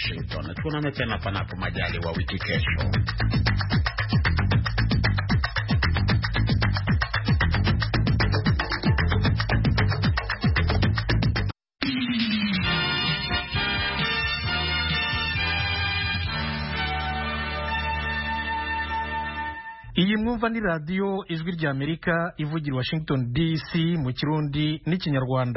Washington. Tuonane tena panapo majaliwa wiki kesho. iyi mwumva ni radiyo ijwi ry'amerika ivugira washington dc mu kirundi n'ikinyarwanda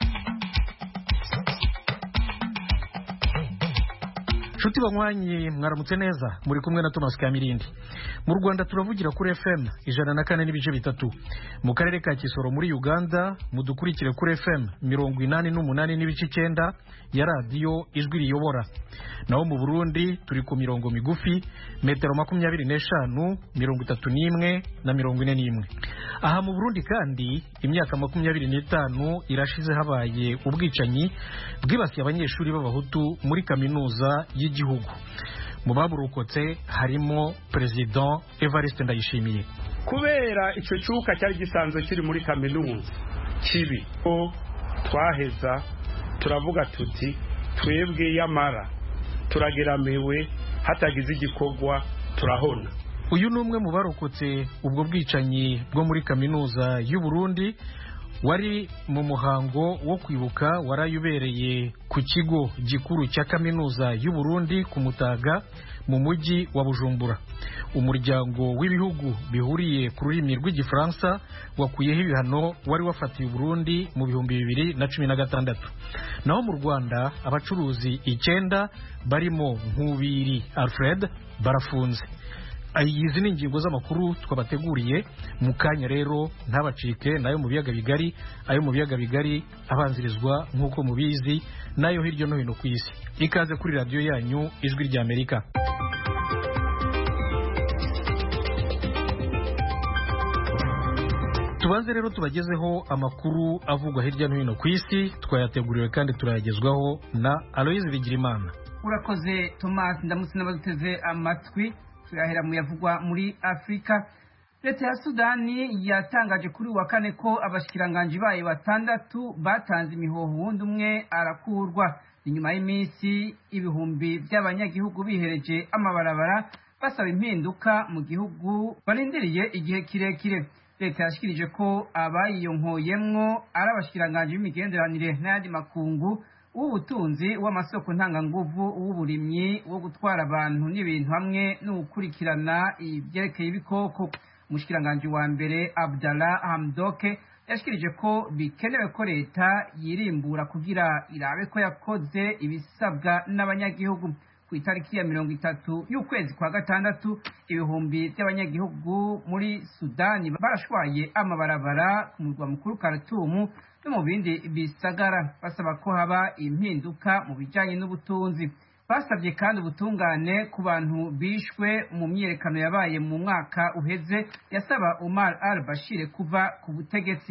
nshuti banywanyi mwaramutse neza muri kumwe na thomas kamirindi mu rwanda turavugira kuri fm ijana na kane n'ibice bitatu mu karere ka kisoro muri uganda mudukurikire kuri fm mirongo inani n'umunani n'ibice icyenda ya radiyo ijwi riyobora naho mu burundi turi ku mirongo migufi metero makumyabiri n'eshanu mirongo itatu n'imwe na mirongo ine n'imwe aha mu burundi kandi imyaka makumyabiri n'itanu irashize habaye ubwicanyi bwibasiye abanyeshuri b'abahutu muri kaminuza y'igihugu mu baburokotse harimo perezida evariste ndayishimiye kubera icyo cyuka cyari gisanzwe kiri muri kaminuza kibi ko twaheza turavuga tuti twebwe yamara turageramiwe hatagize igikorwa turahona uyu ni umwe mu barokotse ubwo bwicanyi bwo muri kaminuza y'u Burundi wari mu muhango wo kwibuka warayubereye ku kigo gikuru cya kaminuza y'u Burundi ku Mutaga mu mujyi wa Bujumbura umuryango w'ibihugu bihuriye ku rurimi rw'igifaransa wakuyeho ibihano wari wafatiye Burundi mu bihumbi bibiri na cumi na gatandatu naho mu Rwanda abacuruzi icyenda barimo Nkubiri Alfred barafunze izi ni ingingo z'amakuru twabateguriye mu kanya rero ntabacike nayo mu biyaga bigari ayo mu biyaga bigari abanzirizwa nk'uko mubizi nayo hirya no hino ku isi ikaze kuri radiyo yanyu ijwi ry'amerika tubanze rero tubagezeho amakuru avugwa hirya no hino ku isi twayateguriwe kandi turayagezwaho na aloyizi bigirimana urakoze tomasi ndamutse n'abaduteze amatwi turahera mu yavugwa muri afurika leta ya sudani yatangaje kuri wa kane ko abashikiranganji bayo batandatu batanze imihoho wundi umwe arakurwa inyuma y'iminsi ibihumbi by'abanyagihugu bihereje amabarabara basaba impinduka mu gihugu barindiriye igihe kirekire leta yashikirije ko abayiyonkoyemwo ari abashikiranganji b'imigenderanire n'ayandi makungu w'ubutunzi w'amasoko ntanganguvu w'uburimyi wo gutwara abantu n'ibintu hamwe no gukurikirana ibyerekeye ibikoko umushikiranganji wa mbere abdallah hamdoke yashikirije ko bikenewe ko leta yirimbura kugira irabe ko yakoze ibisabwa n'abanyagihugu ku itariki ya mirongo itatu y'ukwezi kwa gatandatu ibihumbi by'abanyagihugu muri sudani barashwaye amabarabara ku murwa mukuru karatumu no mu bindi bisagara basaba ko haba impinduka mu bijyanye n'ubutunzi basabye kandi ubutungane ku bantu bishwe mu myiyerekano yabaye mu mwaka uheze yasaba Umar al Bashir kuva ku butegetsi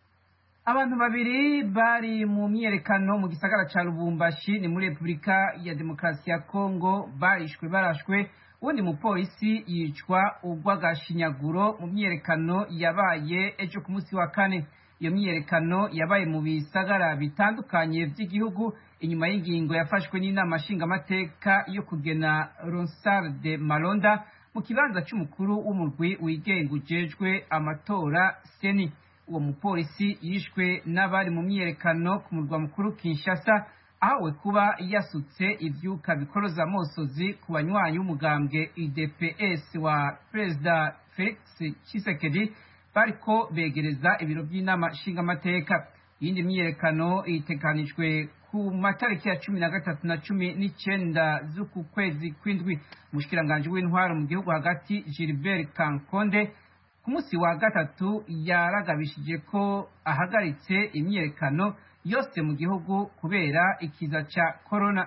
abantu babiri bari mu myiyerekano mu gisagara ca Lubumbashi ni muri Repubulika ya Demokarasi ya Kongo barishwe barashwe uwundi mupolisi yicwa urw'agashinyaguro mu myiyerekano yabaye ejo ku munsi wa kane iyo myiyerekano yabaye mu bisagara bitandukanye by'igihugu inyuma y'ingingo yafashwe n'inama nshingamateka yo kugena ronsard de malonda mu kibanza cy'umukuru w'umurwi wigenga ujejwe amatora seni uwo mupolisi yishwe n'abari mu myiyerekano ku murwa mukuru kinshasa ahawe kuba yasutse ibyuka bikoroza amosozi ku banywanyi b'umugambwe idps wa perezida felix tshisekedi bariko begereza ibiro by'inama nshingamateka iyindi myiyerekano iteganijwe ku matariki ya cumi na gatatu na cumi n'icenda z'uku kwezi kw'indwi umushikiranganji w'intwaro mu gihugu hagati gilbert kankonde ku munsi wa gatatu yaragabishije ko ahagaritse imyiyerekano yose mu gihugu kubera ikiza ca korona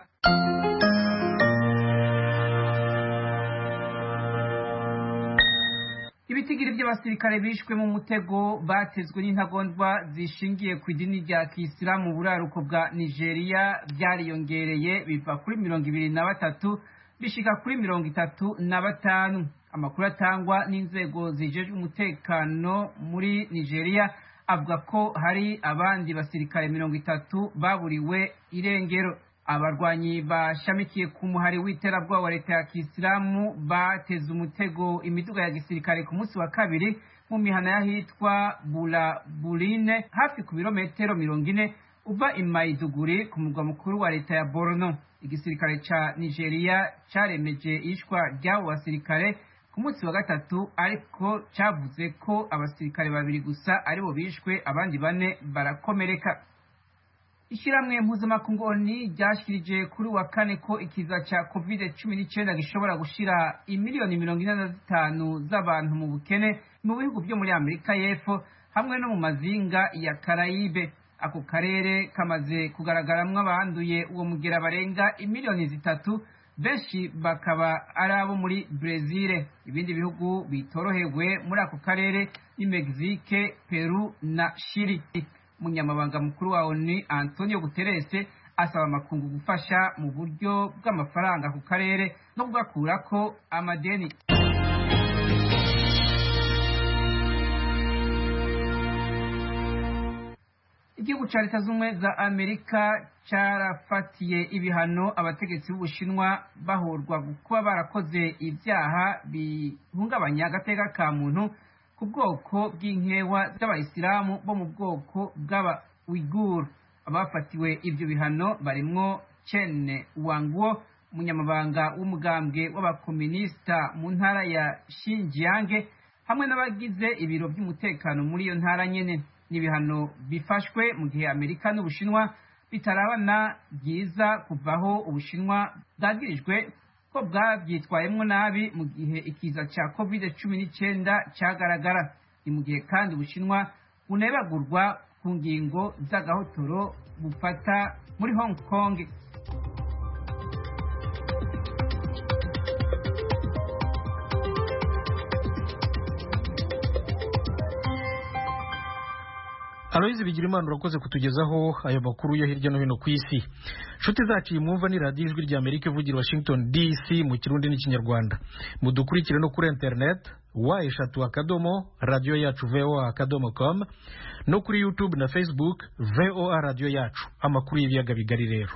ibitigiri by'abasirikare bishwe mu mutego batezwe n'intagondwa zishingiye ku idini rya kisilamu mu buraruko bwa nigeria byariyongereye biva kuri mirongo ibiri na batatu bishika kuri mirongo itatu na batanu amakuru atangwa n'inzego zijejwe umutekano muri nigeria avuga ko hari abandi basirikare mirongo itatu baburiwe irengero abarwanyi bashamikiye ku muhari w'iterabwoba wa leta ya kisilamu bateze umutego imiduga ya gisirikare ku munsi wa kabiri mu mihana y'ahitwa buraburine hafi ku birometero mirongo ine uva i Maiduguri ku murwa mukuru wa leta ya Borno igisirikare ca Nigeria caremeje ishwa ry'abo basirikare ku munsi wa gatatu ariko cavuze ko abasirikare babiri gusa aribo bishwe abandi bane barakomereka ishyirahamwe mpuzamakungu oni ryashikirije kuri wa kane ko ikiza ca covid cumi n'icyenda gishobora gushira imiliyoni mirongo ine na zitanu z'abantu mu bukene mu bihugu byo muri amerika y'epfo hamwe no mu mazinga ya karayibe ako karere kamaze kugaragaramwo abanduye uwo mugera barenga imiliyoni zitatu benshi bakaba ari abo muri brezil ibindi bihugu bitorohewe muri ako karere ni mexique peru na shiri umunyamabanga mukuru wa oni antonio guterres asaba amakungu gufasha mu buryo bw'amafaranga ku karere no kugakurako amadeni igihugu cya leta z'ubumwe za amerika cyarafatiye ibihano abategetsi b'ubushinwa bahorwa kuba barakoze ibyaha bihungabanya agateka ka muntu ku bwoko bw'inkewa z'abayisilamu bo mu bwoko bw'aba wiguru abafatiwe ibyo bihano barimwo chen wangwo umunyamabanga w'umugambwe w'abakominisita mu ntara ya shinjiyange hamwe n'abagize ibiro by'umutekano muri iyo ntara nyene n'ibihano bifashwe mu gihe amerika n'ubushinwa bitarabana byiza kuvaho ubushinwa bwagirijwe ko bwabyitwayemwo nabi mu gihe ikiza cya covid cumi n'icyenda cyagaragara ni mu gihe kandi ubushinwa bunebagurwa ku ngingo z'agahotoro bufata muri hong kong aloyizi bigira imana urakoze kutugezaho ayo makuru yo hirya no hino ku isi nshuti zacu iyi mwumva ni radiyo ijwi rya amerika ivugira washington dc mu kirundi n'ikinyarwanda mudukurikire no kuri interineti wa eshatu akadomo radiyo yacu voa akadomo com no kuri youtube na facebook voa radiyo yacu amakuru y'ibiyaga bigari rero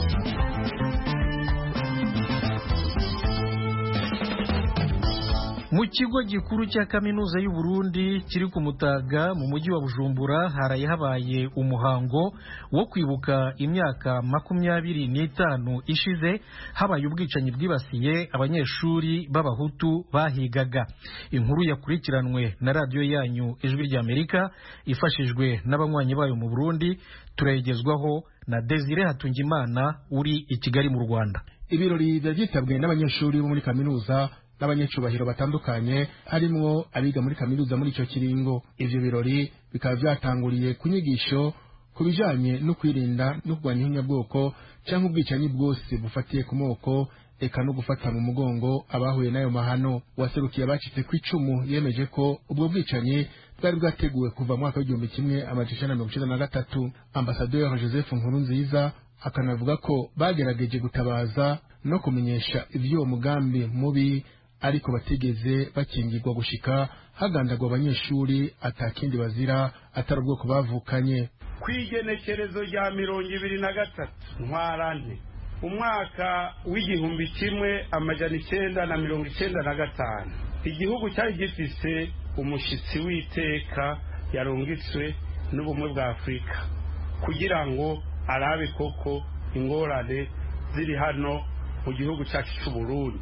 mu kigo gikuru cya kaminuza y'u Burundi kiri ku mutaga mu mujyi wa bujumbura haraye habaye umuhango wo kwibuka imyaka makumyabiri n'itanu ishize habaye ubwicanyi bwibasiye abanyeshuri b'abahutu bahigaga inkuru yakurikiranwe na radiyo yanyu ijwi ry'amerika ifashijwe n'abanywanyi bayo mu burundi turayigezwaho na desire hatungimana uri i kigali mu rwanda ibirori byari byitabwe n'abanyeshuri bo muri kaminuza n'abanyacubahiro batandukanye harimwo abiga muri kaminuza muri icyo kiringo ivyo birori bikaba vyatanguriye ku nyigisho ku bijanye no kwirinda no kurwanya ihinyabwoko canke ubwicanyi bwose bufatiye ku moko eka no gufata mu mugongo abahuye n'ayo mahano waserukiye abacitse ku icumu yemeje ko ubwo bwicanyi bwari bwateguwe kuva mu mwaka w'igihumbi kimwe amajana icenda na mirongo icenda na gatatu ambasaderi joseph nkurunziza akanavuga ko bagerageje gutabaza no kumenyesha ivy'uwo mugambi mubi ariko batigeze bakingirwa gushika hagandagwa abanyeshuri atakindi bazira atari ubwoko bavukanye kw'igenekerezo rya mirongo ibiri na gatatu ntwarante umwaka w'igihumbi kimwe amajana icenda na mirongo icenda na gatanu igihugu cyari gifise umushitsi w'iteka yarungitswe n'ubumwe bwa afurika kugira ngo arabe koko ingorane ziri hano mu gihugu cyacu cy'u Burundi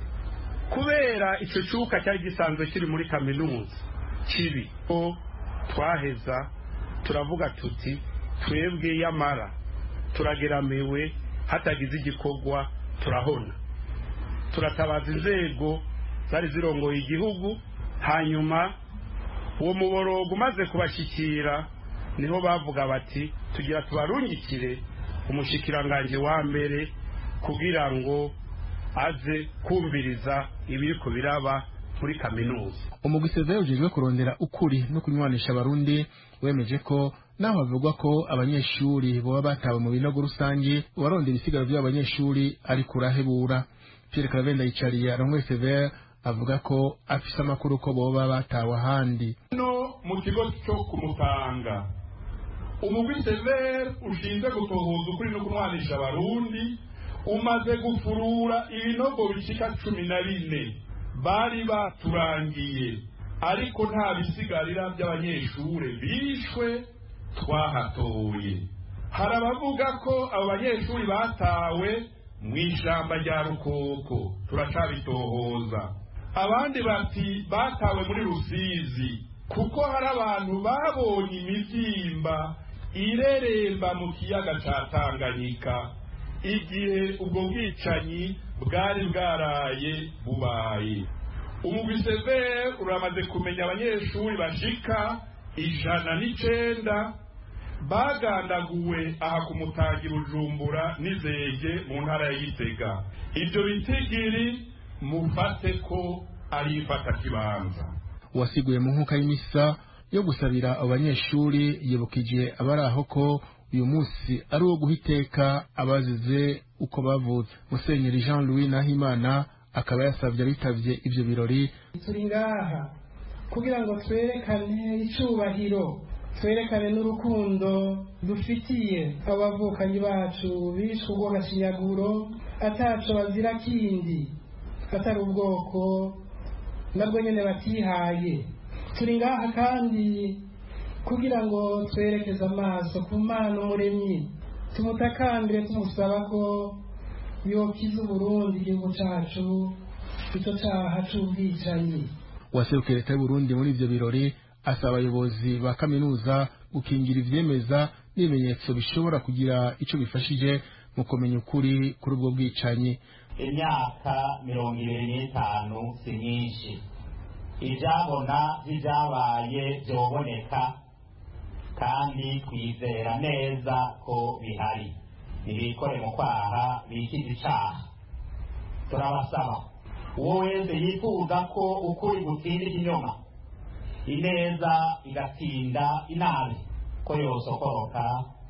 kubera icyo cyuka cyari gisanzwe kiri muri kaminuza kibi ko twaheza turavuga tuti twebwe yamara turageramiwe hatagize igikorwa turahona turatabaza inzego zari zirongoye igihugu hanyuma uwo muborogo umaze kubashyikira niho bavuga bati tugira tubarungikire umushikiranganji wa mbere kugira ngo aze kumviriza ibiri ku biraba muri kaminuza umugwiseza ujejwe kurondera ukuri no kunywanisha abarundi wemeje ko naho havugwa ko abanyeshuri boba batawe mu binogo rusange uwarondera ibisigaro by'abanyeshuri ari kurahebura pierre karavenda yicariye arongoye severe avuga ko afise amakuru ko boba batawe ahandi no mu kigo cyo kumutanga umugwi severe ushinzwe gutohoza ukuri no kunwanisha abarundi umaze gufurura ibinogo bishika cumi na bine bari baturangiye ariko nta bisigarira by'abanyeshure bishwe twahatoye hari abavuga ko abo banyeshuri batawe mu ijamba rya rukoko turacabitohoza abandi bati batawe muri rusizi kuko hari abantu babonye imibyimba ireremba mu kiyaga cya tanganyika igihe ubwo bwicanyi bwari bwaraye bubaye umubiseveri uramaze kumenya abanyeshuri bashika ijana n'icenda bagandaguwe aha ku mutangira ujumbura n'izege mu ntara ya gitega ibyo bitigiri mufate ko ari ifatakibanza uwasiguye mu nkuka y'imisa yo gusabira abo banyeshuri yibukije abari aho ko uyu munsi ari uwo guha iteka abazize uko bavutse musenyeri jean louis nahimana akaba yasabye abitavye ivyo birori turi ngaha kugira ngo twerekane icubahiro twerekane n'urukundo dufitiye abavukanyi bacu bishwe urw'agashinyaguro ataco bazira kindi atari ubwoko nabwo nyene batihaye turi ngaha kandi kugira ngo twerekeze amaso ku mana umuremyi tumutakambire tumusaba ko yokiza uburundi igihugu cacu ico caha c'ubwicanyi uwaserukiye leta y'uburundi muri ivyo birori asaba abayobozi ba kaminuza gukingira ivyemeza n'ibimenyetso bishobora kugira ico bifashije mu kumenya ukuri kuri ubwo bwicanyi imyaka mirongo ibiri n'itanu si myinshi ibyabona by'ibyabaye byoboneka kandi twizera neza ko bihari ntibikore mu kwaha bikize icaha turabasaba uwo wese yifuza ko ukuri gutsinda ikinyoma ineza igatsinda inabi ko yosokoroka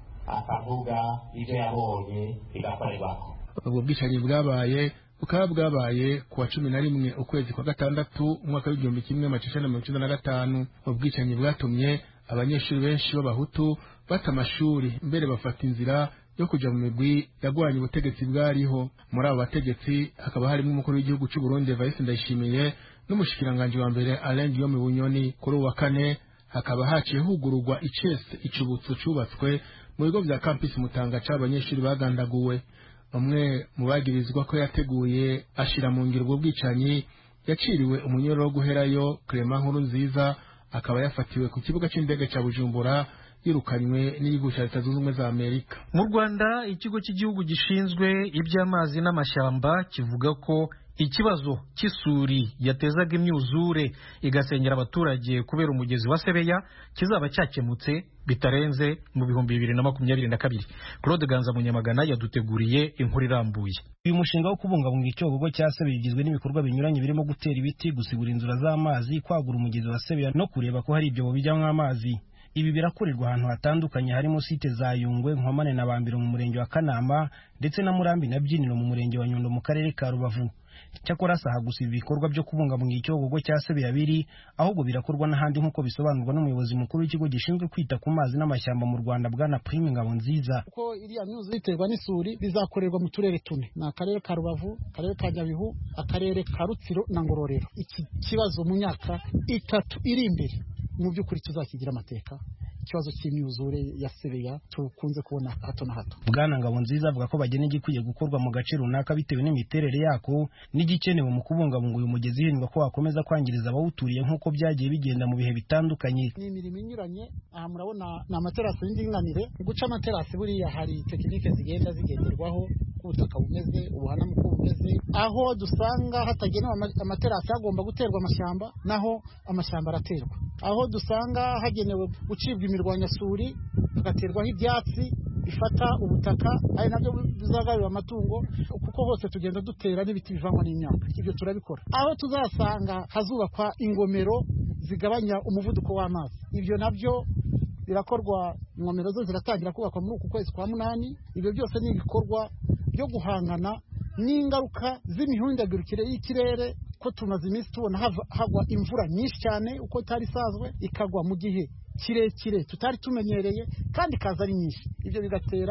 akavuga ibyo yabonye bigakorerwako ubwo bwicanyi bwabaye bukaba bwabaye ku wa cumi na rimwe ukwezi kwa gatandatu umwaka w'igihumbi kimwe amacishana mirongo icenda na gatanu ubwicanyi bwatumye abanyeshuri benshi b'abahutu bata amashuri mbere bafata inzira yo kuja mu migwi yagwanye ubutegetsi bwariho muri abo bategetsi hakaba harimo umukuru w'igihugu c'u Burundi Evariste Ndayishimiye n'umushikiranganji wa mbere Alain Guillaume Bunyoni kuri uwa kane hakaba haciye hugururwa icese icubutso cubatswe mu bigo vya campus Mutanga c'abanyeshuri bagandaguwe umwe mu bagirizwa ko yateguye ashira mu ngiro ubwo bwicanyi yaciriwe umunyoro wo guherayo Clement Nkuru nziza akaba yafatiwe ku kibuga c'indege ca Bujumbura yirukanywe n'igihugu cya leta zunze ubumwe za amerika mu rwanda ikigo cy'igihugu gishinzwe iby'amazi n'amashyamba kivuga ko ikibazo cy'isuri yatezaga imyuzure igasenyera abaturage kubera umugezi wa sebeya kizaba cyakemutse bitarenze mu bihumbi bibiri na makumyabiri na kabiri claude ganza munyamagana yaduteguriye inkuru irambuye uyu mushinga wo kubungabunga icyogogo cya sebeya ugizwe n'ibikorwa binyuranye birimo gutera ibiti gusigura inzira z'amazi kwagura umugezi wa sebeya no kureba ko hari ibyobo bijyamo amazi ibi birakorerwa ahantu hatandukanye harimo site za yungwe nkomane na bambiro mu murenge wa kanama ndetse na murambi na byiniro mu murenge wa nyundo mu karere ka rubavu cyakora saha gusa ibi bikorwa byo kubungabunga icyogogo cya sebeya biri ahubwo birakorwa n'ahandi nk'uko bisobanurwa n'umuyobozi mukuru w'ikigo gishinzwe kwita ku mazi n'amashyamba mu rwanda bwana prime ngabo nziza kuko iriya myuzu iterwa n'isuri bizakorerwa mu turere tune ni akarere ka rubavu akarere ka nyabihu akarere ka rutsiro na ngororero iki kibazo mu myaka itatu iri imbere mu by'ukuri tuzakigira amateka ikibazo cy'imyuzure ya sebeya tukunze kubona hato na hato bwana ngabo nziza avuga ko bagena igikwiye gukorwa mu gace runaka bitewe n'imiterere yako n'igikenewe mu kubungabunga uyu mugezi hirindwa ko wakomeza kwangiriza abawuturiye nk'uko byagiye bigenda mu bihe bitandukanye ni imirimo inyuranye aha murabona ni amaterasi y'indinganire guca amaterasi buriya hari tekinike zigenda zigenderwaho uko ubutaka bumeze ubuhanamu uko bumeze aho dusanga hatagenewe amaterasi hagomba guterwa amashyamba naho amashyamba araterwa aho dusanga hagenewe gucibwa imirwanyasuri hagaterwaho ibyatsi bifata ubutaka ari nabyo bizagarurira amatungo kuko hose tugenda dutera n'ibiti bivangwa n'imyaka ibyo turabikora aho tuzasanga hazubakwa ingomero zigabanya umuvuduko w'amazi ibyo nabyo birakorwa ingomero zo ziratangira kubakwa muri uku kwezi kwa munani ibyo byose ni ibikorwa byo guhangana n'ingaruka z'imihindagurikire y'ikirere ko tumaze iminsi tubona hagwa imvura nyinshi cyane uko itari isanzwe ikagwa mu gihe kirekire tutari tumenyereye kandi ikaza ari nyinshi ibyo bigatera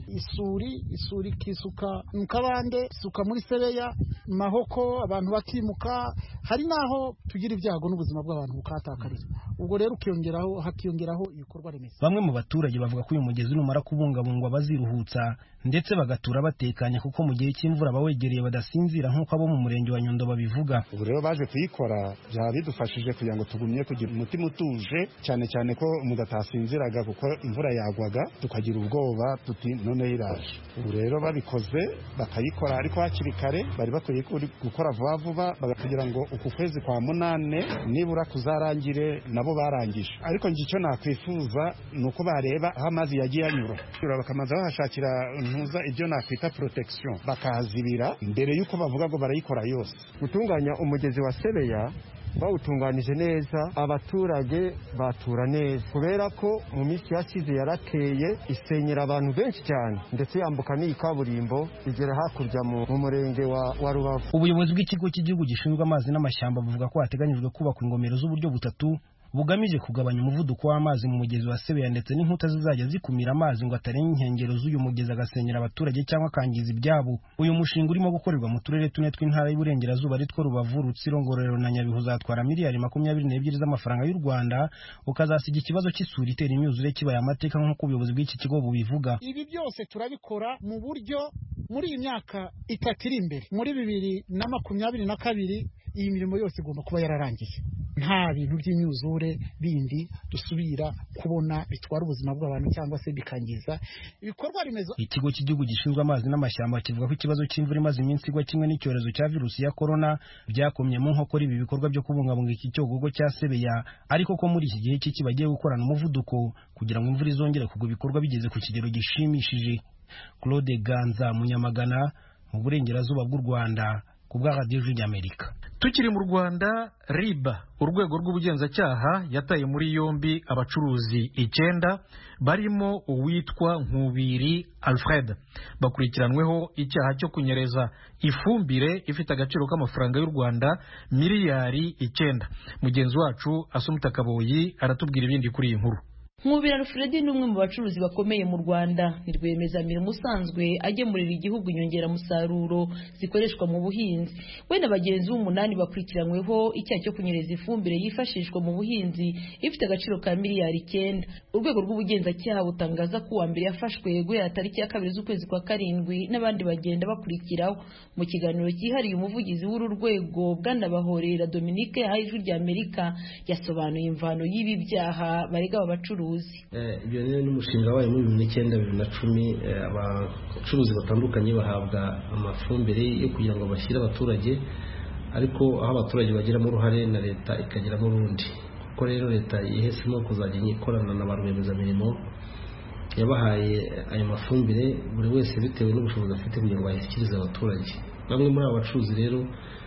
isuri isuri ikisuka mu kabande isuka muri sebeya mahoko abantu bakimuka hari n'aho tugira ibyago n'ubuzima bw'abantu bukahatakarira ubwo rero ukiyongeraho hakiyongeraho ibikorwa remezo bamwe mu baturage bavuga ko uyu mugezi numara kubungabungwa baziruhutsa ndetse bagatura batekanye kuko mu gihe cy'imvura abawegereye badasinzira nk'uko abo mu murenge wa nyundo babivuga ubu rero baje kuyikora byaba bidufashije kugira ngo tugumye kugira umutima utuje cyane cyane ko mudatasinziraga kuko imvura yagwaga tukagira ubwoba tuti noneho iraje ubu rero babikoze bakayikora ariko hakiri kare bari bakwiye gukora vuba vuba kugira ngo uku kwezi kwa munane nibura kuzarangire nabo barangije ariko njye icyo nakwifuza ni uko bareba aho amazi yagiye anyura bakamanza bahashakira ntuza ibyo nakwita protection bakahazibira mbere y'uko bavuga ngo barayikora yose gutunganya umugezi wa sebeya bawutunganije neza abaturage batura neza kubera ko mu minsi yashize yarateye isenyera abantu benshi cyane ndetse yambuka n'iyi kaburimbo igera hakurya mu murenge wa, wa rubavu ubuyobozi bw'ikigo cy'igihugu gishinzwe amazi n'amashyamba buvuga ko hateganyijwe kubakwa ingomero z'uburyo butatu bugamije kugabanya umuvuduko w'amazi mu mugezi wa sebeya ndetse n'inkuta zizajya zikumira amazi ngo atarenga inkengero z'uyu mugezi agasenyera abaturage cyangwa akangiza ibyabo uyu mushinga urimo gukorerwa mu turere tune tw'intara y'uburengerazuba aritwo rubavu rutsiro ngororero na nyabihu uzatwara miliyari makumyabiri n'ebyiri z'amafaranga y'u rwanda ukazasiga ikibazo cy'isuri itera imyuzure kibaye amateka nk'uko ubuyobozi bw'iki kigo bubivuga ibi byose turabikora mu buryo muri iyi myaka itatu iri imbere muri bibiri na makumyabiri na kabiri iyi mirimo yose igomba kuba yararangiye nta bintu by'imyuzure bindi dusubira kubona bitwara ubuzima bw'abantu cyangwa se bikangiza ibikorwa remezo ikigo cy'igihugu gishinzwe amazi n'amashyamba kivuga ko ikibazo cy'imvura imaze iminsi igwa kimwe n'icyorezo cya virusi ya korona byakomye mu nkokora ibi bikorwa byo kubungabunga iki cyogogo cya sebeya ariko ko muri iki gihe cy'iki bagiye gukorana umuvuduko kugira ngo imvura izongere kugwa ibikorwa bigeze ku kigero gishimishije claude ganza munyamagana mu burengerazuba bw'u rwanda ku bwa radiyo y'amerika tukiri mu rwanda riba urwego rw'ubugenzacyaha yataye muri yombi abacuruzi icyenda barimo uwitwa nkubiri alfred bakurikiranweho icyaha cyo kunyereza ifumbire ifite agaciro k'amafaranga y'u rwanda miliyari icyenda mugenzi wacu asumuta kaboyi aratubwira ibindi kuri iyi nkuru nkubira alfredi ni umwe mu bacuruzi bakomeye mu rwanda ni rwiyemezamirimo usanzwe agemurira igihugu inyongeramusaruro zikoreshwa mu buhinzi we na bagenzi b'umunani bakurikiranyweho icyaha cyo kunyereza ifumbire yifashishwa mu buhinzi ifite agaciro ka miliyari icyenda urwego rw'ubugenzacyaha butangaza ko uwa mbere yafashwe guhera tariki ya kabiri z'ukwezi kwa karindwi n'abandi bagenda bakurikiraho mu kiganiro cyihariye umuvugizi w'uru rwego bwanabahorera dominique yahaye ijwi rya amerika yasobanuye imvano y'ibi byaha barega aba bacuruzi ibyo rero ni umushinga wabaye muri bibiri n'icyenda bibiri na cumi abacuruzi batandukanye bahabwa amafumbire yo kugira ngo bashyire abaturage ariko aho abaturage bagiramo uruhare na leta ikagiramo urundi kuko rero leta yihisemo kuzajya ikorana na ba rwiyemezamirimo yabahaye ayo mafumbire buri wese bitewe n'ubushobozi afite kugira ngo ayashyikirize abaturage bamwe muri abo bacuruzi rero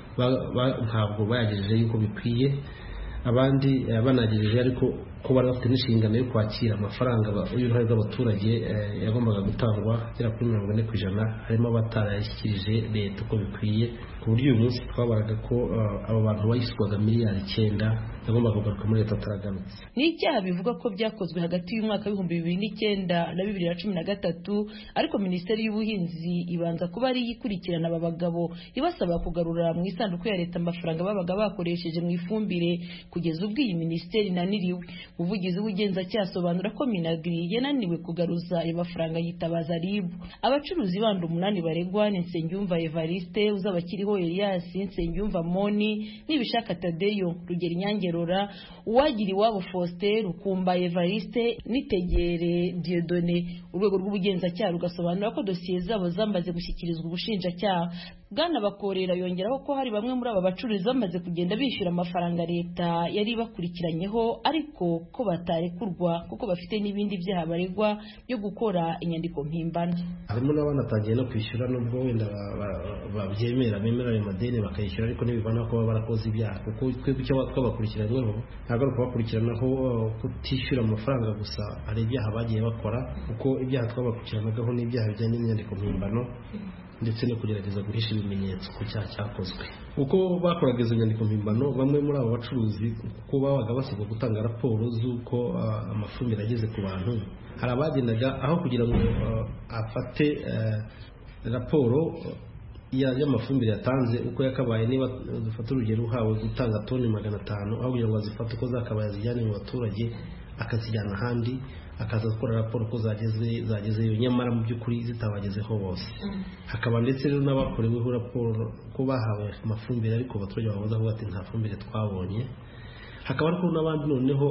ntabwo bayagejeje yuko bikwiye abandi banagejeje ariko ko bari bafite n'inshingano yo kwakira amafaranga y'uruhare rw'abaturage yagombaga gutangwa agera kuri mirongo ine ku ijana harimo abatarayashyikirije leta uko bikwiye ku buryo uyu munsi twabaraga ko abo bantu bayishyurwaga miliyari icyenda yagombaga kugaruka muri leta ataragarutse ni icyaha bivuga ko byakozwe hagati y'umwaka w'ibihumbi bibiri n'icyenda na bibiri na cumi na gatatu ariko minisiteri y'ubuhinzi ibanza kuba ari ikurikirana aba bagabo ibasaba kugarura mu isanduku ya leta amafaranga babaga bakoresheje mu ifumbire kugeza ubwo iyi minisiteri inaniriwe umuvugizi w'ubugenzacyaha asobanura ko minagiri yananiwe kugaruza ayo mafaranga yitabaza ribu abacuruzi bandi umunani baregwa ni nsengiyumva evariste uzabakiriho elias nsengiyumva moni n'ibishaka tadeyo rugero inyangerora uwagira iwabo faustin rukumba evariste nitegere diodone urwego rw'ubugenzacyaha rugasobanura ko dosiye zabo zamaze gushyikirizwa ubushinjacyaha bwana bakorera yongeraho ko hari bamwe muri aba bacuruzi bamaze kugenda bishyura amafaranga leta yari bakurikiranyeho ariko ko batarekurwa kuko bafite n'ibindi byaha baregwa byo gukora inyandiko mpimbano harimo n'abanatangiye no kwishyura nubwo wenda babyemera bemera ayo madeni bakayishyura ariko ntibivana ko baba barakoze ibyaha kuko twebwe icyo twabakurikiranyweho ntabwo ari ukubakurikiranaho kutishyura amafaranga gusa hari ibyaha bagiye bakora kuko ibyaha twabakurikiranagaho n'ibyaha bijyanye n'inyandiko mpimbano ndetse no kugerageza guhisha ibimenyetso ku cyaha cyakozwe uko bakoraga izo nyandiko mpimbano bamwe muri abo bacuruzi kuko babaga basabwa gutanga raporo z'uko amafumbire ageze ku bantu hari abagendaga aho kugira ngo afate raporo y'amafumbire yatanze uko yakabaye niba dufata urugero uhawe gutanga toni magana atanu aho kugira ngo azifate uko zakabaye azijyane mu baturage akazijyana ahandi akaza gukora raporo ko zageze zagezeyo nyamara mu by'ukuri zitabagezeho bose hakaba ndetse rero n'abakoreweho raporo ko bahawe amafumbire ariko abaturage babaza kuvuga ati nta fumbire twabonye hakaba ariko n'abandi noneho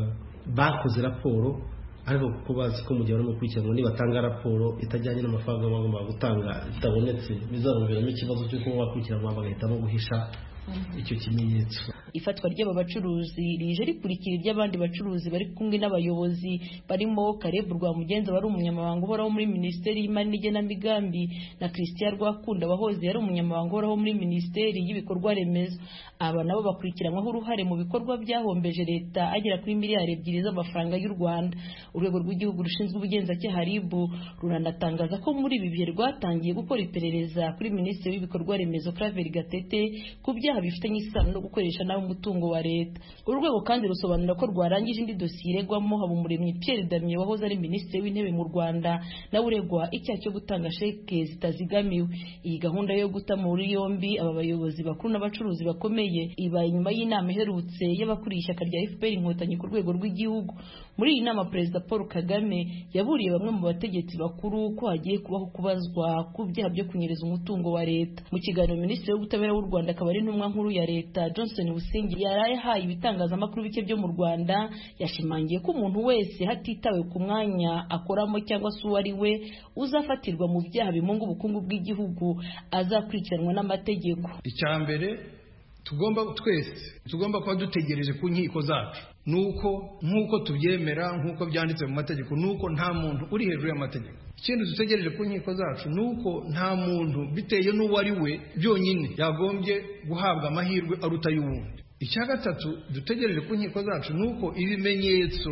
bakoze raporo ariko kuko bazi ko mu gihe barimo gukurikiranwa nibatanga raporo itajyanye n'amafaranga bagomba gutanga itabonetse bizabaviramo ikibazo cyo kuba bakurikiranwa bagahitamo guhisha icyo kimenyetso ifatwa ry'aba bacuruzi rije rikurikira iry'abandi bacuruzi bari kumwe n'abayobozi barimo Caleb Rwamugenza wari umunyamabanga uhoraho muri minisiteri y'imari n'igenamigambi na Christian Rwakunda wahoze yari umunyamabanga uhoraho muri minisiteri y'ibikorwa remezo aba nabo bakurikiranyweho uruhare mu bikorwa byahombeje leta agera kuri miliyari ebyiri z'amafaranga y'u Rwanda urwego rw'igihugu rushinzwe ubugenzacyaha RIB ruranatangaza ko muri ibi bihe rwatangiye gukora iperereza kuri minisitiri w'ibikorwa remezo Claver Gatete ku byaha bifitanye isano no gukoresha nabi umutungo wa leta uru rwego kandi rusobanura ko rwarangije indi dosiye iregwamo Habumuremyi Pierre Damien wahoze ari minisitiri w'intebe mu Rwanda nawe uregwa icyaha cyo gutanga sheke zitazigamiwe iyi gahunda yo guta muri yombi aba bayobozi bakuru n'abacuruzi bakomeye ibaye nyuma y'inama iherutse y'abakuriye ishyaka rya FPR inkotanyi ku rwego rw'igihugu muri iyi nama perezida Paul Kagame yaburiye bamwe mu bategetsi bakuru ko hagiye kubaho kubazwa ku byaha byo kunyereza umutungo wa leta mu kiganiro minisitiri w'ubutabera w'u Rwanda akaba ari intumwa nkuru ya leta Johnson Busingi yari yahaye ibitangazamakuru bike byo mu Rwanda yashimangiye ko umuntu wese hatitawe ku mwanya akoramo cyangwa se uwo ari we uzafatirwa mu byaha bimunga ubukungu bw'igihugu azakurikiranwa n'amategeko icya mbere tugomba twese tugomba kuba dutegereje ku nkiko zacu nuko nk'uko tubyemera nk'uko byanditse mu mategeko nuko nta muntu uri hejuru y'amategeko ikindi dutegereje ku nkiko zacu nuko nta muntu bitewe n'uwo ari we byonyine yagombye guhabwa amahirwe aruta y'uwundi icya gatatu dutegereje ku nkiko zacu ni uko ibimenyetso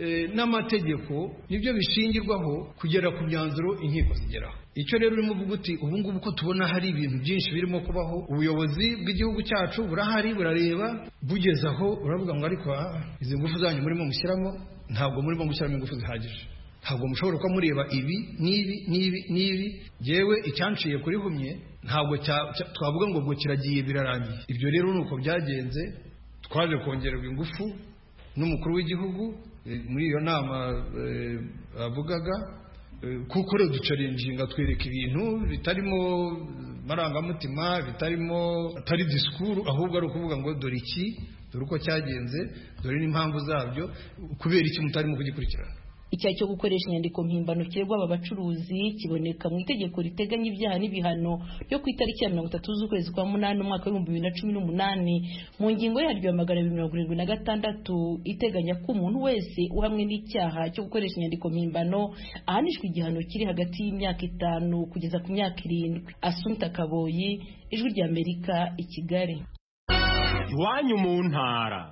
n'amategeko nibyo bishingirwaho kugera ku myanzuro inkiko zigeraho icyo rero urimo uvuga uti ubu ngubu ko tubona hari ibintu byinshi birimo kubaho ubuyobozi bw'igihugu cyacu burahari burareba bugeze aho uravuga ngo ariko izi ngufu zanyu murimo mushyiramo ntabwo murimo mushyiramo ingufu zihagije ntabwo mushobora kuba mureba ibi n'ibi n'ibi n'ibi yewe icyanciye kuri humye ntabwo twavuga ngo ngo kiragiye birarangiye ibyo rero ni uko byagenze twaje kongererwa ingufu n'umukuru w'igihugu muri iyo nama bavugaga kuko rero ducarinjinga twereka ibintu bitarimo marangamutima bitarimo atari disikuru ahubwo ari ukuvuga ngo dore iki dore uko cyagenze dore n'impamvu zabyo kubera iki mutarimo kugikurikirana icyaha cyo gukoresha inyandiko mpimbano kirerwa aba bacuruzi kiboneka mu itegeko riteganya ibyaha n'ibihano ryo ku itariki ya mirongo itatu z'ukwezi kwa munani umwaka w'ibihumbi bibiri na cumi n'umunani mu ngingo yaryo ya magana abiri mirongo irindwi na gatandatu iteganya ko umuntu wese uhamwe n'icyaha cyo gukoresha inyandiko mpimbano ahanishwa igihano kiri hagati y'imyaka itanu kugeza ku myaka irindwi asumta kaboyi ijwi ry'amerika i kigali iwanyu mu ntara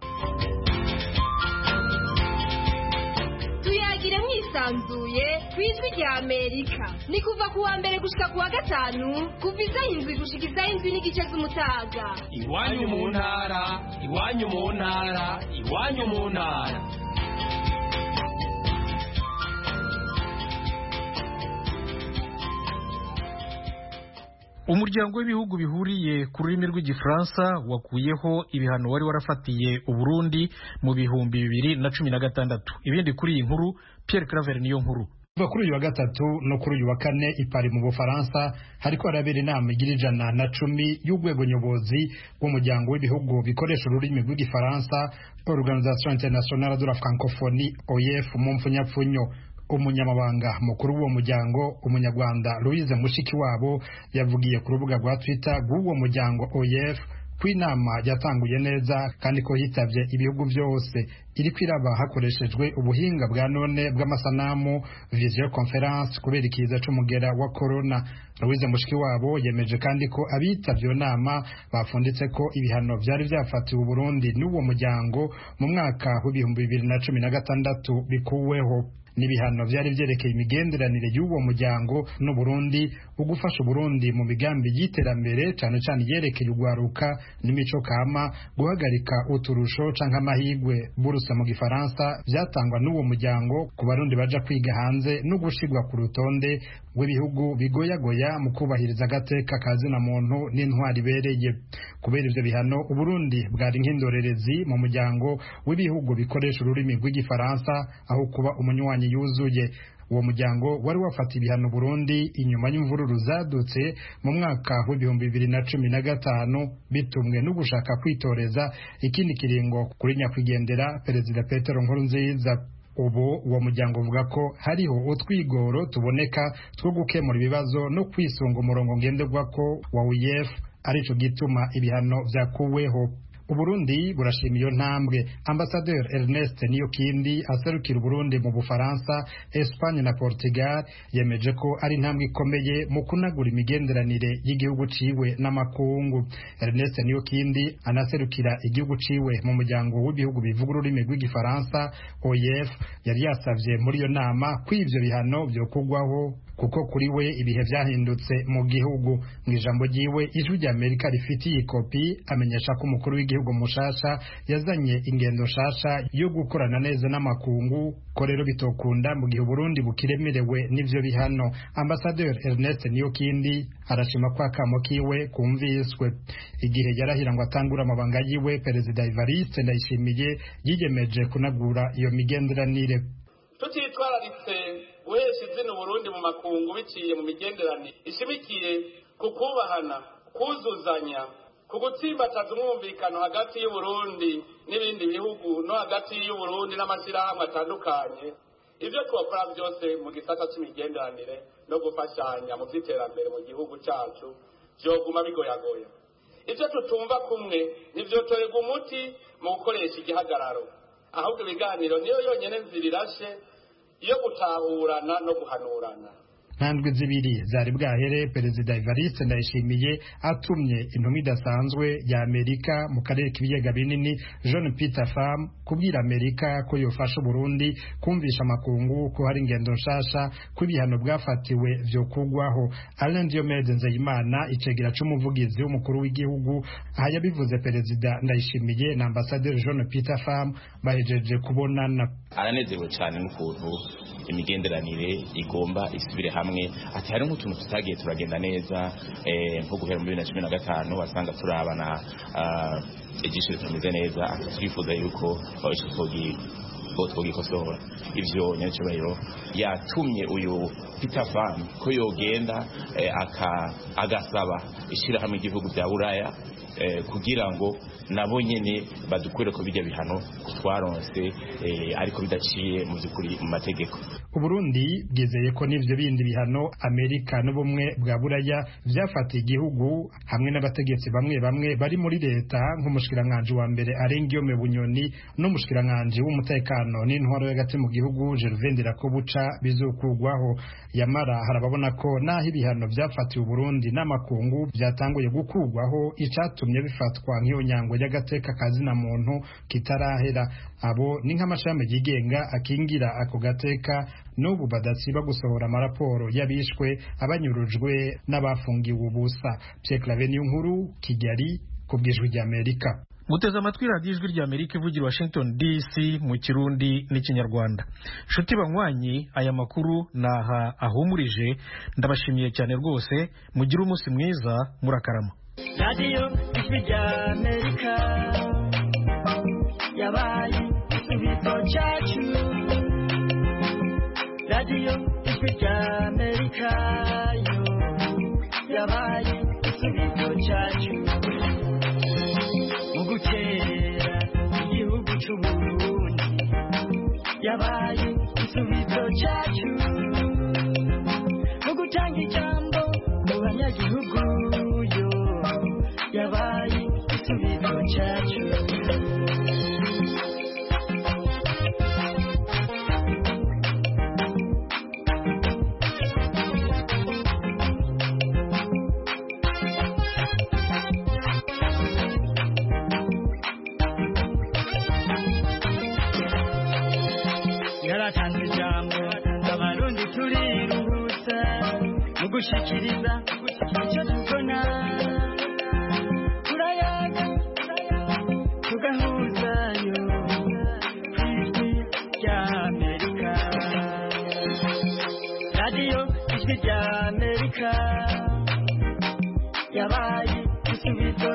tuyagire mwisanzuye ku ijwi rya amerika ni kuva ku wa mbere gushika ku wa gatanu kuva isaha indwi gushika isaha indwi n'igice z'umutaga iwanyu mu ntara iwanyu mu ntara iwanyu mu ntara umuryango w'ibihugu bihuriye ku rurimi rw'igifaransa wakuyeho ibihano wari warafatiye uburundi mu bihumbi bibiri na cumi na gatandatu ibindi kuri iyi nkuru Pierre Claver niyo nkuru kuva kuri uyu wa gatatu no kuri uyu wa kane i Paris mu Bufaransa hariko harabera inama igira ijana na cumi y'urwego nyobozi rw'umuryango w'ibihugu bikoresha ururimi rw'igifaransa Organisation Internationale de la Francophonie OIF mu mpfunyapfunyo umunyamabanga mukuru w'uwo muryango umunyarwanda louise mushikiwabo yavugiye ku rubuga rwa twitter rw'uwo muryango oef ko inama yatanguye neza kandi ko yitabye ibihugu byose iri kwiraba hakoreshejwe ubuhinga bwa none bw'amasanamu video conference kubera ikiza c'umugera wa corona louise mushikiwabo yemeje kandi ko abitabye iyo nama bafunditse ko ibihano byari byafatiwe uburundi n'uwo muryango mu mwaka w'ibihumbi bibiri na cumi na gatandatu bikuweho n'ibihano byari byerekeye imigenderanire y'uwo muryango n'uburundi ugufasha uburundi mu migambi y'iterambere cyane cyane yerekeye urwaruka n'imico kama guhagarika uturusho canke amahigwe burusa mu gifaransa byatangwa n'uwo muryango ku barundi baja kwiga hanze no gushirwa ku rutonde rw'ibihugu bigoyagoya mu kubahiriza agateka kazina muntu n'intwari ibereye kubera ivyo bihano uburundi bwari nk'indorerezi mu muryango w'ibihugu bikoresha ururimi rw'igifaransa aho kuba umunywanyi yuzuye uwo muryango wari wafata ibihano Burundi inyuma y'imvururu zadutse mu mwaka w'ibihumbi bibiri na cumi na gatanu bitumwe no gushaka kwitoreza ikindi kiringo kuri nyakwigendera perezida Petero Nkurunziza ubu uwo muryango uvuga ko hariho utwigoro tuboneka two gukemura ibibazo no kwisunga umurongo ngenderwako wa UEF arico gituma ibihano vyakuweho Uburundi burashima iyo ntambwe Ambassadeur Ernest Niyokindi aserukira Uburundi mu Bufaransa Espagne na Portugal yemeje ko ari intambwe ikomeye mu kunagura imigenderanire y'igihugu ciwe n'amakungu Ernest Niyokindi anaserukira igihugu ciwe mu muryango w'ibihugu bivuga ururimi rw'igifaransa OIF yari yasavye muri iyo nama ko ivyo bihano vyokugwaho kuko kuri we ibihe vyahindutse mu gihugu mu ijambo ryiwe ijwi rya Amerika rifitiye ikopi amenyesha ko umukuru w'igihugu mushasha yazanye ingendo nshasha yo gukorana neza n'amakungu ko rero bitokunda mu gihe Burundi bukiremerewe n'ivyo bihano Ambassadeur Ernest Niyokindi arashima ko akamo kiwe kumviswe igihe yarahira ngo atangura amabanga yiwe Perezida Evariste Ndayishimiye yiyemeje kunagura iyo migenderanire tutitwararitse guhesha izina Burundi mu makungu biciye mu migenderanire ishimikiye ku kubahana kuzuzanya ku gutsimbataza umwumvikano hagati y'uburundi n'ibindi bihugu no hagati y'uburundi n'amashyirahamwe atandukanye ibyo twakora byose mu gisata cy'imigenderanire no gufashanya mu by'iterambere mu gihugu cyacu byoguma bigoyagoya ibyo tutumva kumwe ntibyotorerwa umuti mu gukoresha igihagararo ahubwo ibiganiro niyo yonyine nzira irashe yo gutahurana no guhanurana ntandwi zibiri zari bwahere perezida Evariste Ndayishimiye atumye intumwa idasanzwe ya Amerika mu karere k'ibiyaga binini John Peter Pham kubwira Amerika ko yofasha Burundi kumvisha amakungu ko hari ingendo nshasha ko ibihano bwafatiwe vyo kugwaho Alain Diomede Nzeyimana icegera c'umuvugizi w'umukuru w'igihugu aha yabivuze perezida Ndayishimiye na ambasaderi John Peter Pham bahejeje kubonana aranezerewe cyane n'ukuntu imigenderanire igomba isubire hamwe ati hari nk'utuntu tutagiye turagenda neza nko guhera muri bibiri na cumi na gatanu wasanga turabana ibyinshi bitameze neza ati twifuza yuko twogikosora ivyo nyacyubahiro yatumye uyu Peter Pham ko yogenda agasaba ishyirahamwe igihugu bya buraya kugira ngo nabo nyene badukwere ko bijya bihano twaronse ariko bidaciye mu by'ukuri mu mategeko Uburundi bwizeye ko n'ivyo bindi bihano Amerika n'ubumwe bwa buraya vyafatiye igihugu hamwe n'abategetsi bamwe bamwe bari muri leta nk'umushikiranganje wa mbere Arengiyome Bunyoni n'umushikiranganje w'umutekano n'intwaro y'agati mu gihugu Gervain Ndirakobuca bizokugwaho yamara harababona ko naho ibihano vyafatiye Uburundi n'amakungu vyatanguye gukugwaho icatumye bifatwa nk'iyo nyango y'agateka kazina muntu kitarahera abo ni nk'amashami yigenga akingira ako gateka n'ubu badasiba gusohora amaraporo y'abishwe abanyurujwe n'abafungiwe ubusa Pierre Claver nkuru Kigali ku bw'ijwi ry'Amerika muteze amatwi radiyo ijwi ry'amerika ivugira washington dc mu kirundi n'ikinyarwanda nshuti banywanyi aya makuru naha ahumurije ndabashimiye cyane rwose mugire umunsi mwiza murakarama radiyo ijwi ry'amerika yabaye igisubizo cyacu radiyo ijwi ry'amerika yo yabaye igisubizo cyacu mu gukera igihugu cy'uburundi yabaye igisubizo cyacu mu gutanga ijambo mu banyagihugu yo yabaye igisubizo cyacu yaratanze ijambo gushikiriza icyo tubona turayaga tugahuzayo ku ijwi rya amerika radiyo ijwi rya amerika